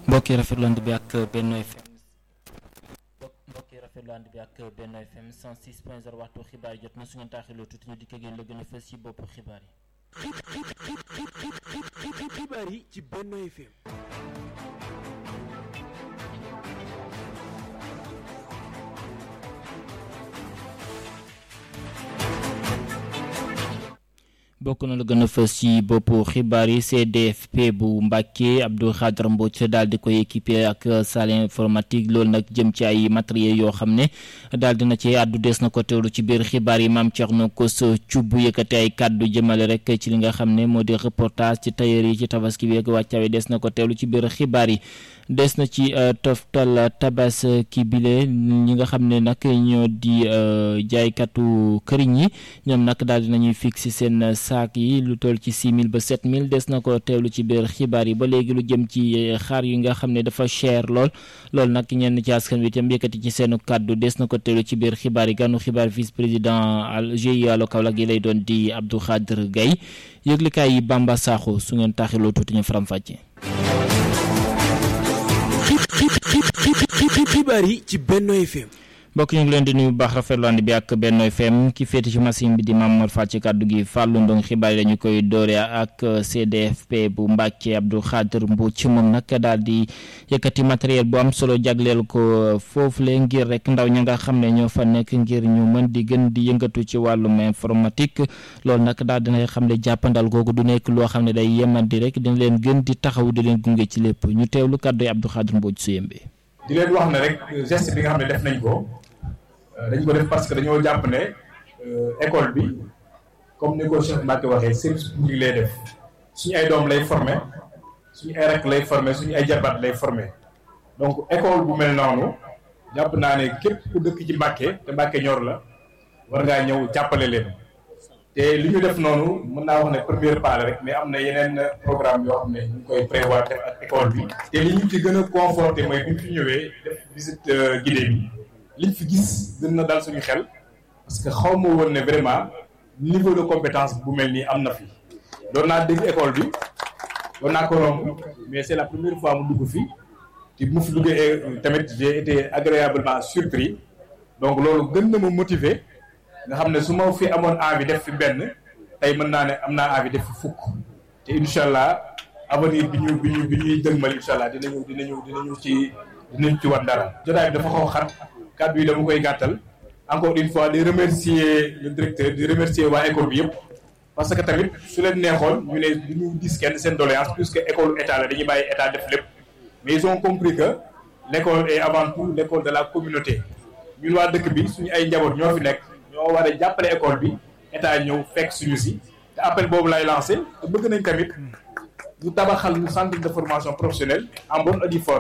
mbokk yi rafetlu ànd bi ak Benno FM mbokk yi rafetlu ànd bi ak Benno FM 106 point 0 waxtu xibaar jot na su ngeen taaxiloo tuuti ñu dikk ngeen la gën a fës ci boppu xibaar yi. xibaar yi ci Benno FM. bokk na la gën a fës ci boppu xibaar yi CDFP bu Mbàkke Abdou Khadre Mbodj daal di koy équipé ak salle informatique loolu nag jëm ci ay matériel yoo xam ne daal dina ci àddu des na ko teewlu ci biir xibaar yi maam Thierno Kos Thioub yëkkati ay kàddu jëmale rek ci li nga xam ne moo di reportage ci tailleur yi ci tabaski bi ak wàccaawe des na ko teewlu ci biir xibaar yi des na ci toftal tabaski bile ñi nga xam ne nag ñoo di jaaykatu këriñ yi ñoom nag daal dinañuy fixé seen saak yi lu toll ci six mille ba sept mille des na ko teewlu ci biir xibaar yi ba léegi lu jëm ci xaar yi nga xam ne dafa cher lool loolu nag ñenn ci askan wi itam yëkkati ci seenu kàddu des na ko teewlu ci biir xibaar yi ganu xibaar vice président GIE Allo Kaolack yi lay doon di Abdou Khadre Gaye yëglikaay yi Bamba Sakho su ngeen taaxiloo tuuti ñu faram-fàcce. xibaar yi ci Benno FM. mbokk ñu ngi leen di nuyu bu baax rafetlu ànd bi ak Benno FM ki féete ci machine bi di Mamour Fall ci kàddu gi Fallou Ndong xibaar yi dañu koy doore ak CDFP bu Mbàkke Abdou Khadre Mbodj moom nag daal di yëkkati matériel bu am solo jagleel ko foofu le ngir rek ndaw ña nga xam ne ñoo fa nekk ngir ñu mën di gën di yëngatu ci wàllum informatique loolu nag daal dina xam ne jàppandal googu du nekk loo xam ne day yemandi rek dina leen gën di taxaw di leen gunge ci lépp ñu teewlu kàddu yi Abdou Khadre Mbodj su yembe di leen wax ne rek geste bi nga xam ne def nañ ko dañ ko def parce que dañoo jàpp ne école bi comme ni ko Cheikh Mbacke waxee service public lay def suñu ay doom lay formé suñu ay rakk lay formé suñu ay jarbaat lay formé donc école bu mel noonu jàpp naa ne képp ku dëkk ci Mbacke te Mbacke ñor la war ngaa ñëw jàppale leen te li ñu def noonu mën naa wax ne première pas la rek mais am na yeneen programme yoo xam ne ñu ngi koy prévoir def ak école bi te li ñu ci gën a conforté mooy bu ñu fi ñëwee def visite guidée bi liñ fi gis gën na dal suñu xel parce que xaw ma woon ne vraiment niveau de compétence bu mel nii am na fi doon naa dégg école bi doon naa ko romb mais c'est la première fois mu dugg fi te mu fi duggee tamit j'ai été agréablement surpris donc loolu gën na ma motiver nga xam ne su ma fi amoon envie def fi benn tey mën naa ne am naa envie def fi fukk te incha allah avenir bi ñu bi ñu bi ñuy dëgmal incha allah dinañu dinañu dinañu ci dinañu ci war dara jotaay bi dafa xaw xat kàddu yi dama koy gàttal encore une fois di remercier le directeur di remercier waa école bi yëpp parce que tamit su leen neexoon ñu ne du ñu gis kenn seen doléance puisque école état la dañuy bàyyi état def lépp mais ils ont compris que l'école est avant tout l'école de la communauté ñun waa dëkk bi suñu ay njaboot ñoo fi nekk ñoo war a jàppale école bi état ñëw fekk suñu si te appel boobu lay lancé te bëgg nañ tamit ñu tabaxal ñu centre de formation professionnelle en bonne et due forme